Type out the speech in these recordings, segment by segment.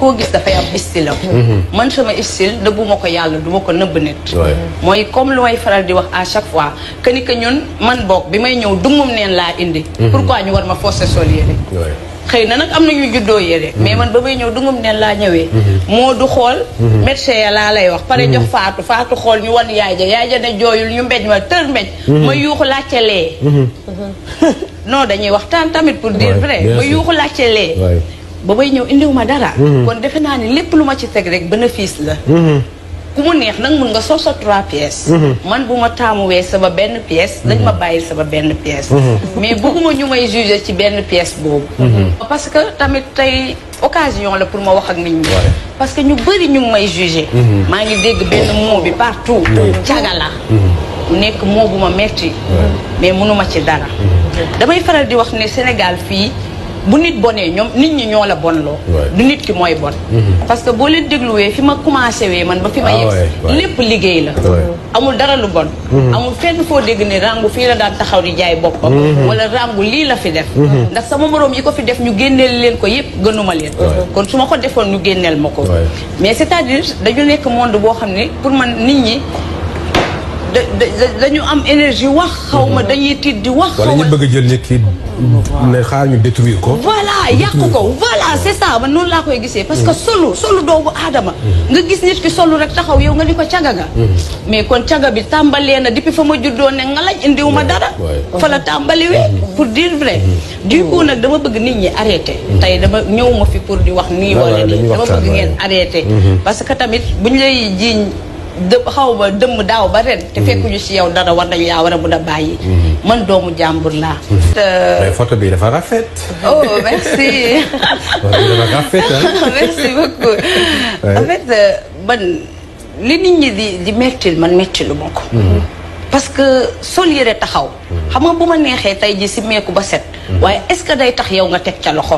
koo gis dafay am style am man sama style nëbbuma ko yàlla duma ko nëbb nit Ouais. mooy comme lu may faral di wax à chaque fois que ni que ñun man boog bi may ñëw dungum neen laa indi pourquoi ñu war ma forcer sol yére Ouais. xëy na nag am na ñu juddoo yére mais man ba may ñëw dungum neen laa ñëwee moo du xool médecin ya laa lay wax pare jox faatu faatu xool ñu wan yaay ja yaay ja ne jooyul ñu mbéj ma tër mbéj ma yuuxu laajte lee non dañuy waxtaan tamit pour dire Ouais, vrai bien ma sûr. yuuxu laajte lee Ouais. ba may ñëw indiwuma dara kon defe naa ni lépp lu ma ci teg rek bénéfice la ku mu neex nag mun nga sol sa trois pièces man bu ma taamuwee sama benn pièce dañ ma bàyyil sama benn pièce mais bëgguma ñu may juger ci benn pièce boobu parce que tamit tey occasion la pour ma wax ak nit ñi Ouais. parce que ñu bëri ñu ngi may juger maa ngi dégg benn mot bi partout caga la mu nekk moo bu ma metti mais mënuma ci dara damay faral di wax ne Sénégal fii bu nit bonee ñoom nit ñi ñoo la bonloo Ouais. du nit ki mooy bon parce que boo leen dégluwee fi ma commencé wee man ba fi ma Ah yegg ouais, ouais. lépp liggéey la Ouais. amul dara lu bon amul fenn foo dégg ne rangu fii la daan taxaw di jaay boppam wala rangu lii la fi def ndax sama moroom yi ko fi def ñu génneel leen ko yépp gënuma leen kon su ma ko defoon ñu génneel ma ko Ouais. mais c'est-à-dire dañu nekk monde boo xam ne pour man nit ñi da da- dañu am énergie wax xaw ma dañuy tiit di wax wala xaw ñu ma bëgg a jël nit ki ne xaar ñu détruire ko. voilà yàq ko voilà c'est ça man noonu laa koy gisee parce que solu solu doomu aadama nga gis nit ki solu rek taxaw yow nga ni ko caga nga mais kon caga bi tàmbalee na depuis fa ma juddoo ne nga lañ indiwu ma dara ouais. fa la tàmbaliwee pour dire vrai du coup nag dama bëgg nit ñi arrêté tey dama ñëw ma fi pour di wax nii Ouais, wala ouais, nii dañuy dama waxtaan, bëgg ngeen ouais. arrêté parce que tamit buñ lay jiiñ dë xaw ba dëmm daaw ba ren te fekkuñu si yow dara war nañ laa war a mun a bàyyi man doomu jàmbur laa te mais photo bi dafa rafet. oh merci photo bi dafa rafet ah. merci beaucoup Ouais. en fait euh, man li nit ñi di di mettil man mettilu ma ko parce que sol yére taxaw xam nga bu ma neexee tey ji si meeku ba set waaye est-ce que day tax yow nga teg ca loxo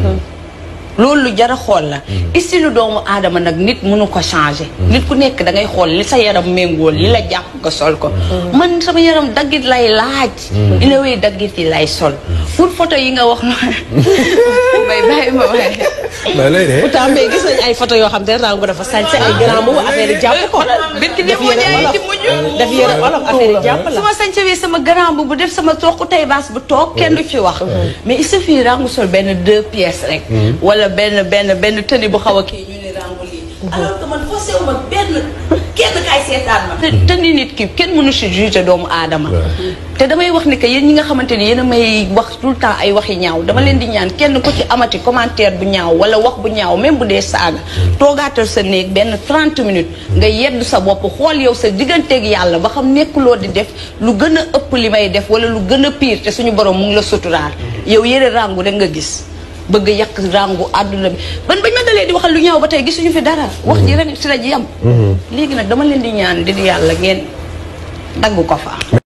loolu lu jar a xool la istilu doomu aadama nag nit mënu ko changer nit ku nekk da ngay xool li sa yaram méngool li la jàpp nga sol ko man sama yaram daggit lay laaj ina wéy daggit yi lay sol pour photo yi nga wax noonu may bàyyi ma waaye mais lay de. pourtant mais gis nañ ay photo yoo xam ne rangu dafa sañse ay grand boobu affaire yi jàpp ko. Birki def dem moo yére jaay olof ci mujj. def yére olof affaire yi jàpp la. su ma sañcewee sama grand bu bu def sama toog tey baas bu toog kenn du ci wax mais il suffit rangu sol benn deux pièces rek wala benn benn benn tenue bu xaw a kii ñu ne rangu lii alors que man forcé wu ma benn kenn kaay seetaan ma te tenue nit ki kenn mënu si juger doomu aadama te damay wax ni que yéen ñi nga xamante ni yéen a may wax tout le temps ay waxi ñaaw dama leen di ñaan kenn ku ci amati commentaire bu ñaaw wala wax bu ñaaw même bu dee saaga toogaatal sa néeg benn 30 minutes nga yedd sa bopp xool yow sa digganteeg yàlla ba xam nekkuloo di def lu gën a ëpp li may def wala lu gën a pire te suñu borom mu ngi la suturaal yow yëre rangu rek nga gis bëgg yàq rangu àdduna bi ban bañ ma dalee di waxal lu ñaaw ba tey gisuñu fi dara wax ji rek si la ji yam léegi nag dama leen di ñaan di di yàlla ngeen dagg ko fa